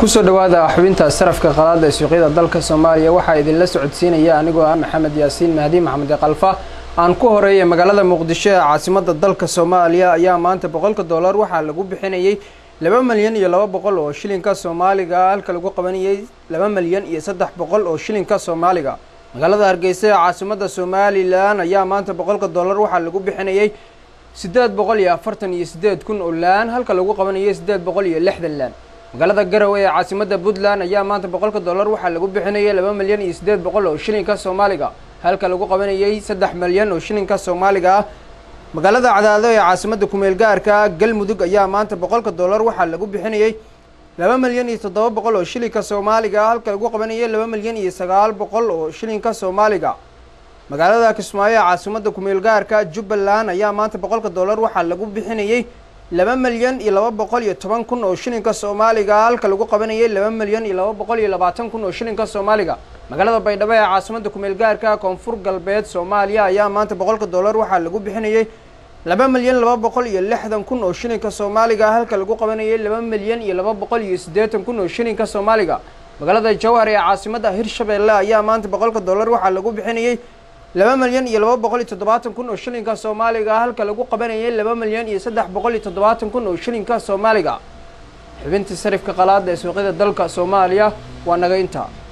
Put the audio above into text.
kusoo dhawaada xubinta sarafka qalaada ee suuqyada dalka soomaaliya waxaa idinla socodsiinaya anigoo ah maxamed yaasiin mahdi maxamed kalfa aan ku horeeyay magaalada muqdisho ee caasimada dalka soomaaliya ayaa maanta boqolka dollar waxaa lagu bixinayay laba milyan iyo laba boqol oo shilinka soomaaliga halka lagu qabanayay laba milyan iyo saddex boqol oo shilinka soomaaliga magaalada hargeysa ee caasimada somalilan ayaa maanta boqolka dollar waxaa lagu bixinayay siddeed boqol iyo afartan iyo siddeed kun oo laan halka lagu qabanayay siddeed boqol iyo lixdan laan magaalada garowe ee caasimada puntland ayaa maanta boqolka dollar waxaa lagu bixinayay laba milyan iyo siddeed boqol oo shilinka soomaaliga halka lagu qabanayay saddex milyan oo shilinka soomaaliga ah magaalada cadaado ee caasimada kumeel gaarka galmudug ayaa maanta boqolka dollar waxaa lagu bixinayay laba milyan iyo toddoba boqol oo shilinka soomaaliga halka lagu qabanayay laba milyan iyo sagaal boqol oo shilinka soomaaliga magaalada kismaayo ee caasimada kumeel gaarka jubbaland ayaa maanta boqolka dollar waxaa lagu bixinayay laba milyan iyo laba boqol iyo toban kun oo shilinka soomaaliga halka lagu qabanayay laba milyan iyo laba boqol iyo labaatan kun oo shilinka soomaaliga magaalada baydhabo ee caasimada kumeel gaarka koonfur galbeed soomaaliya ayaa maanta boqolka dollar waxaa lagu bixinayay laba milyan laba boqol iyo lixdan kun oo shilinka soomaaliga halka lagu qabanayay laba milyan iyo laba boqol iyo siddeetan kun oo shilinka soomaaliga magaalada jowhar ee caasimada hirshabeelle ayaa maanta boqolka dollar waxaa lagu bixinayay laba milyan iyo laba boqol iyo toddobaatan kun oo shilinka soomaaliga halka lagu qabanayay laba milyan iyo saddex boqol iyo toddobaatan kun oo shilinka soomaaliga xubintii sarifka qalaada ee suuqyada dalka soomaaliya waa naga intaa